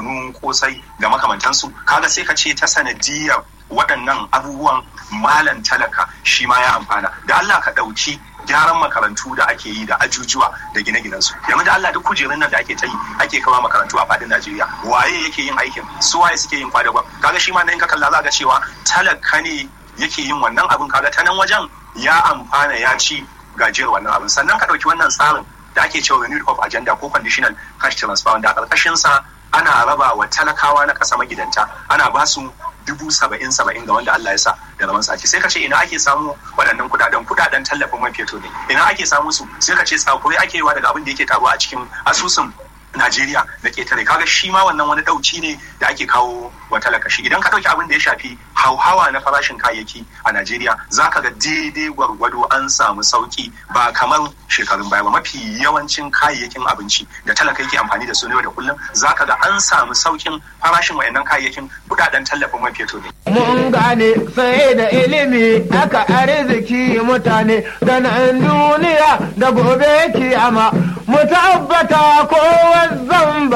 kunu kosai da makamantansu kaga sai ka ce ta sanadiyar waɗannan abubuwan malan talaka shi ma ya amfana da Allah ka ɗauki gyaran makarantu da ake yi da ajujuwa da gine-ginensu yanzu da Allah duk kujerun nan da ake ta yi ake kawo makarantu a fadin Najeriya waye yake yin aikin su waye suke yin kwadagon kaga shi ma nan ka kalla za ga cewa talaka ne yake yin wannan abin kaga ta nan wajen ya amfana ya ci gajiyar wannan abin sannan ka ɗauki wannan tsarin da ake cewa renewed hope agenda ko conditional cash transfer wanda a ƙarƙashin sa ana raba wa talakawa na ƙasa magidanta ana ba su dubu saba'in saba'in ga wanda Allah ya sa da zaman sake sai ka ce ina ake samu waɗannan kuɗaɗen kuɗaɗen tallafin man fetur ne ina ake samu su sai ka ce tsakuri ake yiwa daga abin da yake taruwa a cikin asusun Najeriya da ketare kaga shi ma wannan wani ɗauki ne da ake kawo wa talakashi idan ka ɗauki abin da ya shafi hauhawa na farashin kayayyaki a Najeriya za ka ga daidai gwargwado an samu sauki ba kamar shekarun baya ba mafi yawancin kayayyakin abinci da talaka yake amfani da su ne da kullum za ka ga an samu saukin farashin wayannan kayayyakin kudaden tallafin man fetur ne. Mun gane sai da ilimi aka arziki mutane da nan duniya da gobe kiyama mu tabbata kowa zamba